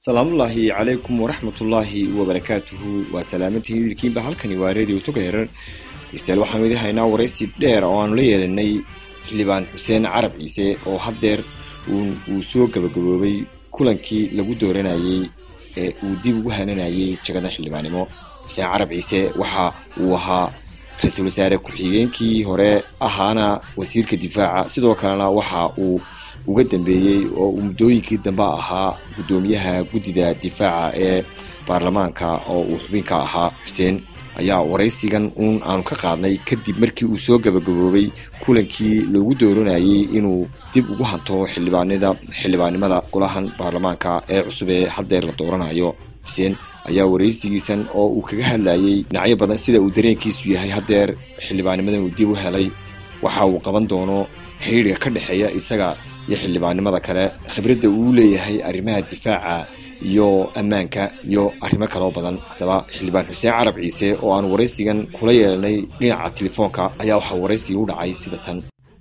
salaamullaahi calaykum waraxmatullaahi wabarakaatuhu waa salaamantiin idilkiinba halkani waa radio toga herar degstayaal waxaanu idin haynaa waraysi dheer oo aanu la yeelanay xildhibaan xuseen carab ciise oo haddeer uu soo gabagaboobay kulankii lagu dooranayey ee uu dib ugu hananayey jagada xildhibaannimo xuseen carab ciise waxa uu ahaa ra-iisul wasaare ku-xigeenkii hore ahaana wasiirka difaaca sidoo kalena waxa uu uga dambeeyey oo uu muddooyinkii dambe ahaa guddoomiyaha guddida difaaca ee baarlamaanka oo uu xubinka ahaa xuseen ayaa waraysigan uun aanu ka qaadnay kadib markii uu soo gabagaboobay kulankii loogu dooranayey inuu dib ugu hanto xildhibaanida xildhibaannimada golahan baarlamaanka ee cusub ee haddeer la dooranayo xuseen ayaa waraysigiisan oo uu kaga hadlayey dhinacyo badan sida uu dareenkiisu yahay haddeer xildhibaannimadan uu dib u helay waxa uu qaban doono xidhiidhka ka dhexeeya isaga iyo xildhibaannimada kale khibradda uu leeyahay arrimaha difaaca iyo ammaanka iyo arrimo kaloo badan haddaba xildhibaan xuseen carab ciise oo aan waraysigan kula yeelanay dhinaca telefoonka ayaa waxaa waraysiga u dhacay sida tan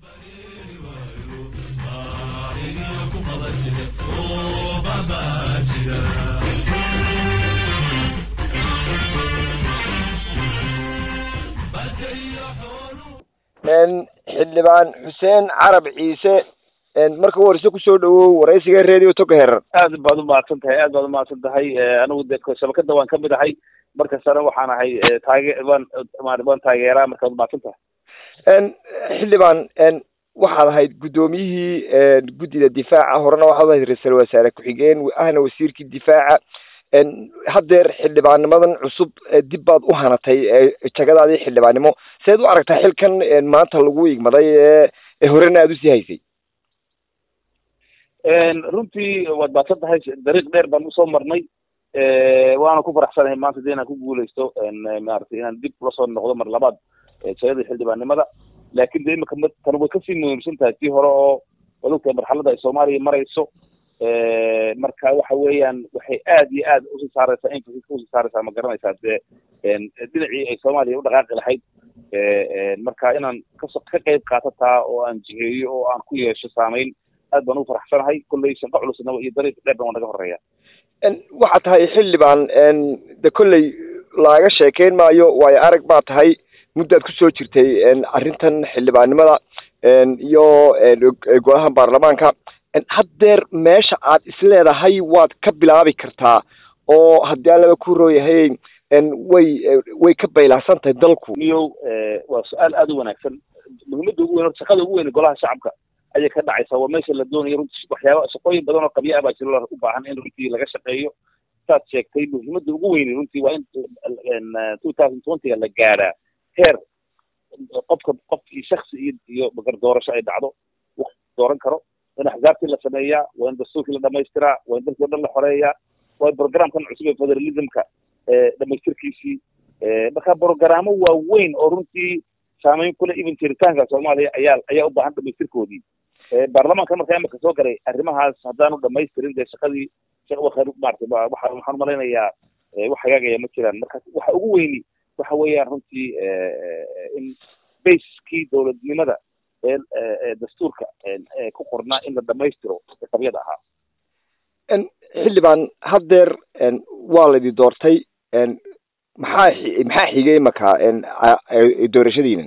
xildhibaan xuseen carab ciise marka u horeyse kusoo dhawow waraysiga radio toga herar aad baad umahadsan tahay aad baad umahadsan tahay anigu de shabakada waan kamid ahay markastana waxaan ahay taage waan waan taageeraa markaad umahadsan tahay xildhibaan waxaad ahayd guddoomiyihii guddida difaaca horena waxaad ahayd ra-iisul wasaare ku-xigeen ahna wasiirkii difaaca haddeer xildhibaanimadan cusub dib baad u hanatay jagadaadii xildhibaannimo seed u aragtaa xilkan maanta lagu igmaday ee horena aada usii haysay runtii waad baadsan tahay dariiq dheer baan usoo marnay waana ku faraxsanahay maanta de inaan ku guuleysto maaragtay inaan dib ula soo noqdo mar labaad jagada xildhibaannimada laakin de imika tan way kasii muhiimsan tahay tii hore oo waad ogtahay marxalada ay soomaaliya marayso marka waxa weeyaan waxay aad iyo aad usii saareysaa emphasis usii saareysaa ma garanaysaa dee dhinacii ay soomaaliya u dhaqaaqi lahayd marka inaan kaso ka qeyb qaato taa oo aan jiheeyo oo aan ku yeesho saameyn aad baan ugu faraxsanahay kolley shaqo culusna iyo dariiq dheerna waa naga horeeya waxaa tahay xildhibaan de kolley laaga sheekeyn maayo waayo arag baa tahay muddaad kusoo jirtay arrintan xildhibaannimada iyo golaha baarlamaanka haddeer meesha aad isleedahay waad ka bilaabi kartaa oo haddii aan laba ku rooyahay way way ka baylahsan tahay dalku niyow waa su-aal aada u wanaagsan muhiimadda ugu weyn horta shaqada ugu weyn golaha shacabka ayay ka dhacaysaa waa meesha la doonayo runtii waxyaaba shaqooyin badan oo qabya ah baa jiro u baahan in runtii laga shaqeeyo saad sheegtay muhiimadda ugu weyni runtii waa in two thousand twentyga la gaadhaa heer qofka qofkii shaksi iyo iyo magar doorasho ay dhacdo waqti dooran karo in axzaabtii la sameeyaa waa in dastuurkii la dhamaystiraa waa in dalkii o dhan la xoreeyaa waa in programkan cusub ee federalismka dhamaystirkiisii marka brogaraamo waaweyn oo runtii saameyn kule even jiritaanka soomaaliya ayaa ayaa u baahan dhamaystirkoodii baarlamaanka markaa imika soo galay arrimahaas haddaanu dhamaystirin dee shaqadii maarata waxaan umalaynayaa wax hagaagaya ma jiraan marka waxa ugu weyni waxa weeyaan runtii in baskii dowladnimada ee dastuurka ku qornaa in la dhamaystiro qabyada ahaa xildhibaan haddeer waa laidi doortay maxaa maxaa xigay imaka doorashadiina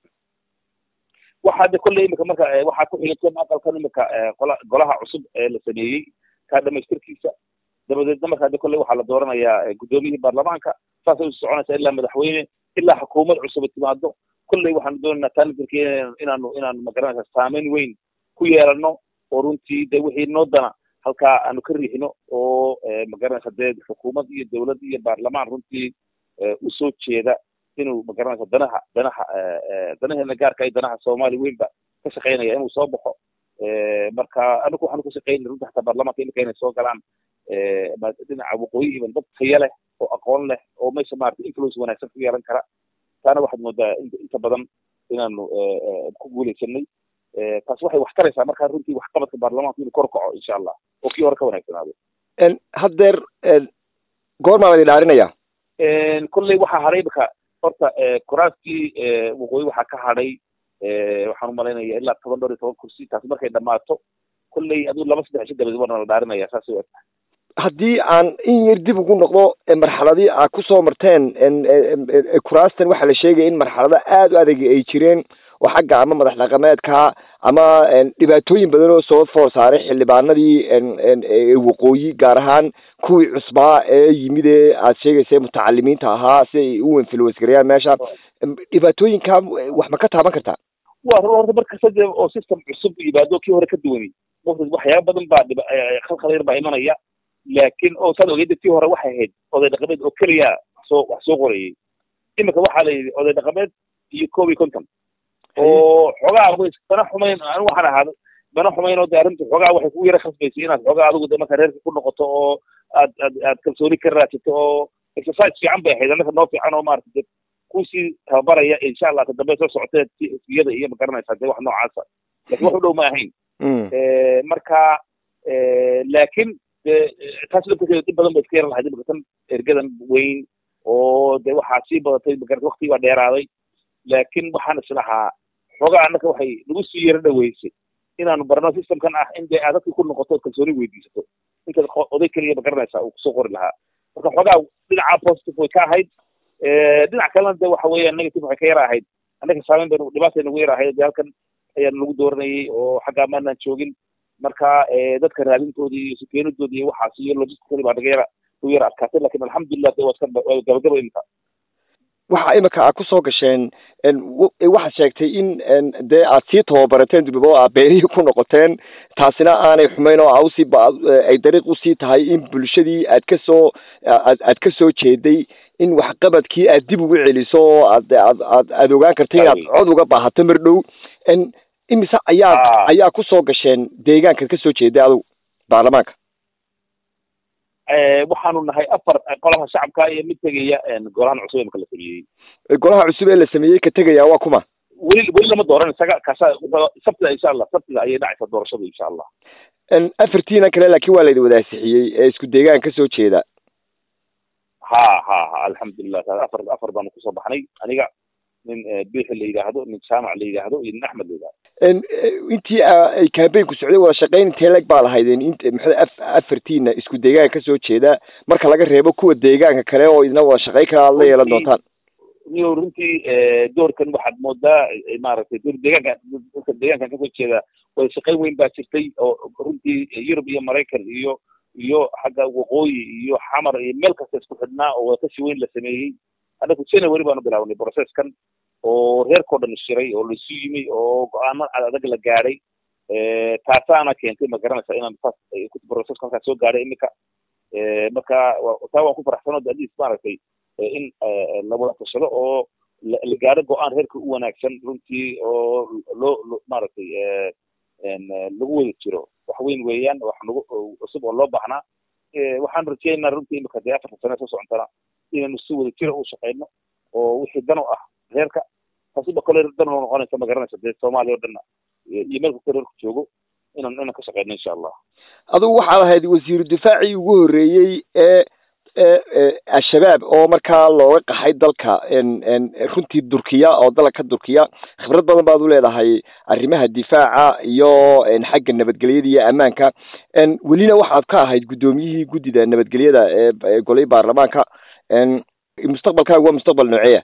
waxaa de kolley imika marka waxaa ku xigantay aqalkan imika qola golaha cusub ee la sameeyey kaa dhamaystirkiisa dabadeedna markaa de kolley waxaa la dooranayaa guddoomiyihii baarlamaanka saasay usi soconaysaa ilaa madaxweyne ilaa xukuumad cusub timaado kolley waxaanu doonaynaa taaninkirki inaanu inaanu magaranaysaa saameyn weyn ku yeelano oo runtii de wixii noo dana halkaa aanu ka riixino oo magaranaysa dee xukuumad iyo dowlad iyo baarlamaan runtii usoo jeeda inuu magaranaysa danaha danaha danaheena gaarka iyo danaha soomaali weynba ka shaqeynaya inuu soo baxo marka anigu waxaanu ka shaqeynay runtii hataa baarlamaanka imika inay soo galaan dhinaca waqooyi iban dad taya leh oo aqoon leh oo meesha maarata influence wanaagsan ku yeelan kara taana waxaad moodaa inta badan inaanu ku guuleysanay taas waxay wax taraysaa markaa runtii waxqabadka baarlamaanka inuu kor kaco insha allah oo kii hore ka wanaagsanaado haddeer goormaa la idhaarinaya kolley waxaa hadhay imika horta kuraaskii waqooyi waxaa ka hadhay waxaan umalaynaya ilaa toban dhowr iyo toban kursi taasi markay dhamaato kolley aduu laba saddex ishi dabadeed waana la dhaarinaya saasay u egtahay haddii aan in yar dib ugu noqdo marxaladii aad kusoo marteen kuraastan waxaa la sheegaya in marxalado aada u adag ay jireen oo xagga ama madax dhaqameedka ama dhibaatooyin badan oo soo foor saaray xildhibaanadii waqooyi gaar ahaan kuwii cusbaa ee yimid ee aad sheegaysa mutacalimiinta ahaa si ay u wenfilwasgarayaan meesha dhibaatooyinka wax ma ka taaban kartaa wa run horta markasta dee oo system cusub yimaado kii hore ka duwani waxyaaba badan baa dhib khalkhal yar baa imanaya laakiin oo saad ogeeda tii hore waxay ahayd oday dhaqameed oo keliya wax soo wax soo qorayay iminka waxaa la yidhi oday dhaqameed iyo koob iyo konton oo xoogaa ways bana xumayn anu waxaan ahaada bana xumayn oo de arrinta xoogaa waxay kugu yara khasbaysay inaad xoogaa adigu de marka reerka ku noqoto oo aad aad aad kalsooni ka raadsato oo exercise fiican bay ahayd annaka noo fiican oo maarata de kusii tababaraya insha allah ka dambe soo socotee siyada iyo magaranaysaa dee wax noocaasa lakin wax u dhow ma ahayn marka laakiin de taas laftirkeeda dib badan ba iska yara lahayd imika tan ergadan weyn oo de waxaa sii badatay magarata waktigii baa dheeraaday laakiin waxaan islahaa xoogaa annaka waxay nagu sii yaro dhaweysay inaanu barno systemkan ah in dee aad dadkii ku noqoto ood kalsooni weydiisato intaad oday keliya magaranaysaa uu kusoo qori lahaa marka xoogaa dhinaca positive way ka ahayd dhinac kalena de waxa weeyaan negative waxay ka yara ahayd annaka saameyn baynu dhibaatay nagu yara ahayd de halkan ayaan lagu dooranayay oo xaggaa maanaan joogin marka dadka raadintoodii iyo sukeenidoodii iyo waxaas iyo logistically baa naga yara nagu yara adkaatay lakin alxamdulilah de waa iska waa gabagaba imika waxa imika aad kusoo gasheen waxaad sheegtay in dee aad sii tababarateen dibaba oo aad beerihii ku noqoteen taasina aanay xumayn oo ausii ay dariiq usii tahay in bulshadii aad kasoo aad aad kasoo jeeday in waxqabadkii aad dib ugu celiso oo aad aad aad aad ogaan karta inaad cod uga baahato mar dhow imise ayaa ayaa kusoo gasheen deegaankaad kasoo jeeday adigu baarlamaanka waxaanu nahay afar golaha shacabka iyo mid tegaya golahan cusub ee marka la sameeyey golaha cusub ee la sameeyey ka tegaya waa kuma weli weli lama dooran isaga kaasa sabtida insha allah sabtida ayay dhacaysaa doorashadu insha allah afartiina kale laakiin waa laydi wadaasixiyey ee isku deegaan kasoo jeeda ha ha ha alxamdulilah afar afar baanu kusoo baxnay aniga nin bixi la yidhaahdo nin jaamac la yidhaahdo iyo nin axmed la yidhahdo intii ay campaignku socday wada shaqayn intee leg baa lahaydeen int maxaa afartiina isku deegaanka kasoo jeeda marka laga reebo kuwa deegaanka kale oo idina wada shaqayn kara aad la yeelan doontaan niyo runtii doorkan waxaad moodaa maaragtay door deegaanka dadka deegaankan kasoo jeeda wada shaqayn weyn baa jirtay oo runtii yurub iyo maraykan iyo iyo xagga waqooyi iyo xamar iyo meel kasta isku xidhnaa oo wadatashi weyn la sameeyey annaku january baanu bilaawnay processkan oo reerkao dhan shiray oo laisu yimi oo go-aano adag la gaadhay taasaana keentay ma garanaysa inaan saas processka halkaas soo gaadhay imika marka taa waan ku faraxsanoo at least maaragtay in la wada tashado oo la gaadho go-aan reerka u wanaagsan runtii oo loo maaragtay lagu wada jiro wax weyn weeyaan wax nagu cusub oo loo baahnaa waxaan rajeynaa runtii imika dee afarta sane soo socontana inaynu si wada jira u shaqeyno oo wixii dan u ah reerka taasiba kale dan u noqonaysa ma garanaysa dee soomaaliya o dhanna iyo meel kasta reerku joogo inaan inaan ka shaqeyno insha allah adigu waxaad ahayd wasiiru difaacii ugu horreeyey ee al-shabaab oo markaa looga qaxay dalka runtii durkiya oo dalka durkiya khibrad badan baad u leedahay arrimaha difaaca iyo xagga nabadgelyada iyo ammaanka welina waxaad ka ahayd guddoomiyihii guddida nabadgelyada ee golay baarlamaanka mustaqbalkaagu waa mustaqbal nooceeya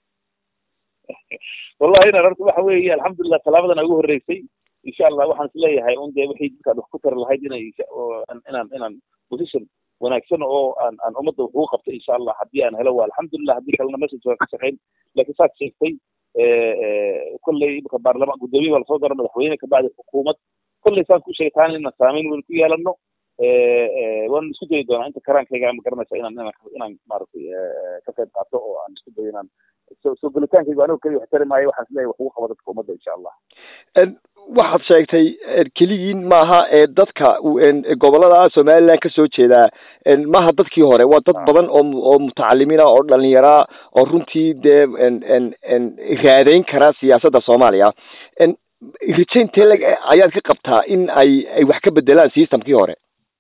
wallahi inan horta waxa weeye alxamdulilah talaabadan ugu horreysay insha allah waxaan is leeyahay un dee wixii dadkaad wax ku tari lahayd inay inaan inaan position wanaagsan oo aan aan ummadda wax ugu qabto insha allah haddii aan helo waa alxamdulilah haddii kalena message waa ka shaqeyn laakiin saad sheegtay kolley imika baarlamaan guddoomiye baa lasoo dara madaxweyne kabacdi xukuumad kolley saan ku sheegay taana inaan saameyn weyn ku yeelano waan isku dayi doonaa inta karaankayga ma garanaysa inaan inaan inaan maaragtay ka qayb qaato oo aan isku dayo inaan soo soo gelitaankayga anigo keliya wax tari maayo waxaan isleeyahay wax ugu qabo dadka ummadda insha allah waxaad sheegtay keligiin maaha ee dadka gobolada somaliland kasoo jeedaa maaha dadkii hore waa dad badan oo oo mutacalimiina oo dhalinyara oo runtii dee raadeyn kara siyaasadda soomaaliya rajayn teleg ayaad ka qabtaa in ay ay wax ka bedelaan systemkii hore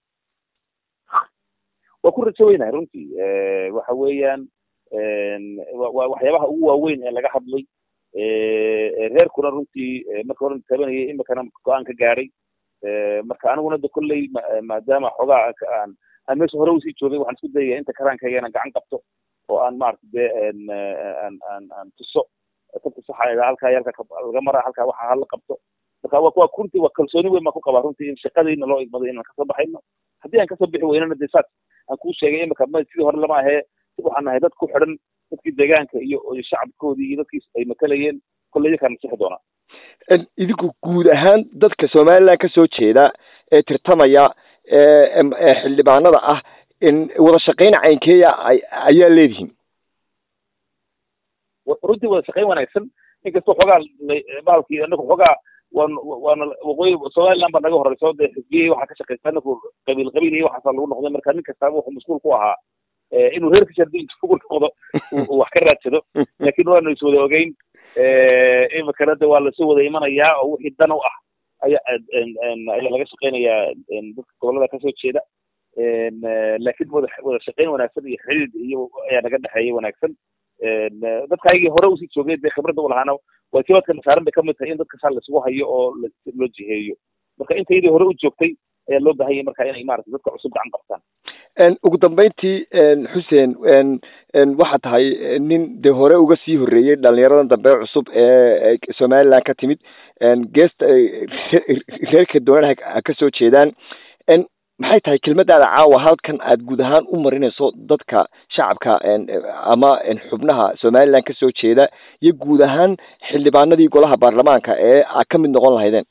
waa ku rajo weynahay runtii waxa weeyaan wa waxyaabaha ugu waaweyn ee laga hadlay reerkuna runtii marka horan tabanayay imikana go-aan ka gaadhay marka aniguna de kolley maadaama xoogaa aan aan meesha hore usii joogay waxaan isku dayaya inta karaankayga inaan gacan qabto oo aan maarata dee aan aan aan tuso kabta saxa halkaa iyo halkaa laga mara halkaa waxa hala qabto marka waa waa runtii waa kalsooni weyn baan ku qabaa runtii in shaqadiina loo igmaday inaan kasoo baxayno haddii aan kasoo bixi weynana dee saas aan kuu sheegay imika ma sidii hore lama ahee waxaan nahay dad ku xidhan dadkii deegaanka iyo shacabkoodii iyo dadkii ay matalayeen kolley iyakaan nasixi doonaa idinku guud ahaan dadka somaliland kasoo jeeda ee tirtamaya ee xildhibaanada ah in wada shaqayn caynkeeya ayaa leedihiin runtii wada shaqayn wanaagsan inkastoo xoogaa bahalkii anaku xoogaa waan waana waqooyi somaliland baa naga horeyso dee xisbiyihii waxaa ka shaqeysta anaku qabiil qabiil iyo waxaasaa lagu noqday marka nin kastaaba wuxuu mas-uul ku ahaa inuu reerkiisa haddii intu ugu noqdo uu wax ka raadsado laakiin waanu is wada ogeyn imikana de waa lasoo wada imanayaa oo wixii dan u ah aya ayaa laga shaqeynayaa dadka gobolada kasoo jeeda laakiin wada wada shaqeyn wanaagsan iyo xidhiid iyo ayaa naga dhexeeya wanaagsan dadka ayagii hore usii joogay dee khibradda u lahaana waajibaadka nasaaran bay kamid tahay in dadka saa laisugu hayo oo loo jiheeyo marka intayadii hore u joogtay ayaa loo bahan yahay marka inay maarata dadka cusub gacan qabtaan ugu dambeyntii xuseen waxaa tahay nin dee hore uga sii horreeyey dhalinyaradan dambe cusub ee somaliland ka timid geesta reerka doonana ha kasoo jeedaan maxay tahay kelmadaada caawa halkan aad guud ahaan u marinayso dadka shacabka ama xubnaha somaliland kasoo jeeda iyo guud ahaan xildhibaanadii golaha baarlamaanka ee aad ka mid noqon lahaydeen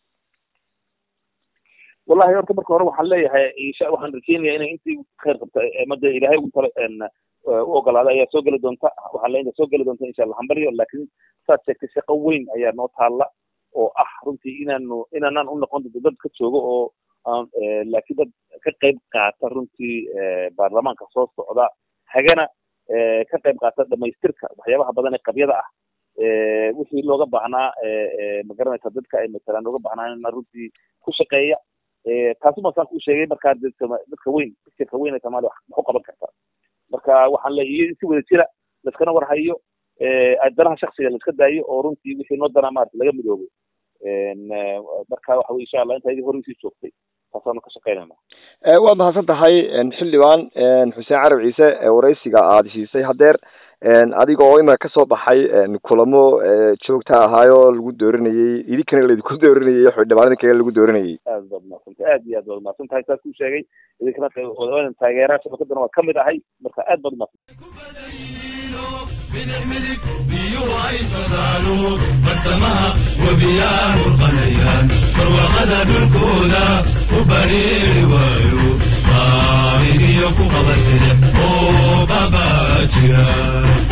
wallahi horta marka hore waxaan leeyahay insha waxaan rajeynaya inay intii khayr qabta mada ilaahay ugu tala u ogolaaday ayaa soo geli doonta waxaan leeyahay soo geli doonta insha allah hambaryo laakiin saad sheegtay shaqo weyn ayaa noo taalla oo ah runtii inaanu inaanaan u noqon doonto dad ka joogo oo aan laakiin dad ka qayb qaata runtii baarlamaanka soo socda hagana ka qayb qaata dhamaystirka waxyaabaha badan ee qabyada ah wixii looga baahnaa magaranaysa dadka ay matalaan looga baahnaa runtii ku shaqeeya taasuma saan kuu sheegay markaa dadka weyn fikirka weyn ee soomaaliya wax u qaban karta marka waxaan leeyahay in si wada jira laiskana warhayo danaha shaksiga laiska daayo oo runtii wixii noo danaa maarata laga midoobo marka waxa wey insha allah inta idii horeysii joogtay taasaanu ka shaqeynayna waad mahadsan tahay xildhibaan xuseen carab ciise waraysiga aada siisay haddeer adiga oo imika kasoo baxay kulamo joogta ahaayoo lagu dooranayey idinkana laydinku dooranayey xildhibaanada kale lagu dooranayey aad baad mahadsantahay aad iyo aad baad mahadsan tahay saas kuu sheegay idinkana taageeraha shabakadana waa kamid ahay marka aad baad umahadsan بدح مدك بيو اي صدالو برتمها وبياه القنيان فروغدا بالكودا وبرير وايو طارق يوكو خبسر او بابا جيان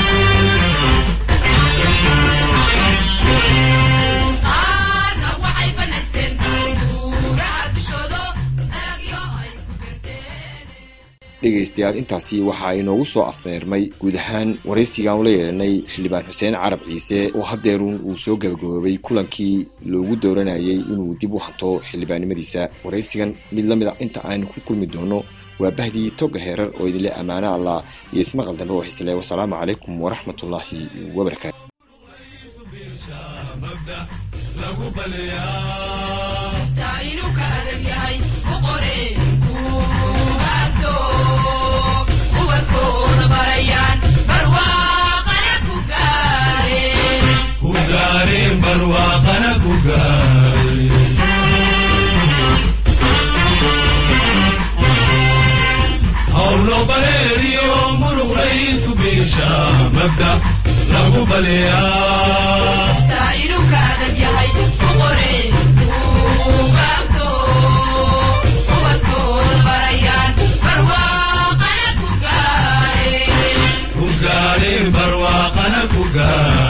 dhegaystayaal intaasi waxaa inoogu soo afmeermay guud ahaan waraysigaan ula yeelanay xildhibaan xuseen carab ciise oo haddeerun uu soo gabagaboobay kulankii loogu dooranayay inuu dib u hanto xildhibaannimadiisa waraysigan mid la mid a inta aynu ku kulmi doono waa bahdii toga heerar oo idinle ammaano allah iyo ismaqal dambe oo xisle wasalaamu calaykum waraxmatullaahi wabarakaatu barwaaqana ku gaaray howlo bareeriyo muruq laysu biisha mabda lagu baleeyaa ku gaadhay barwaaqana ku gaaray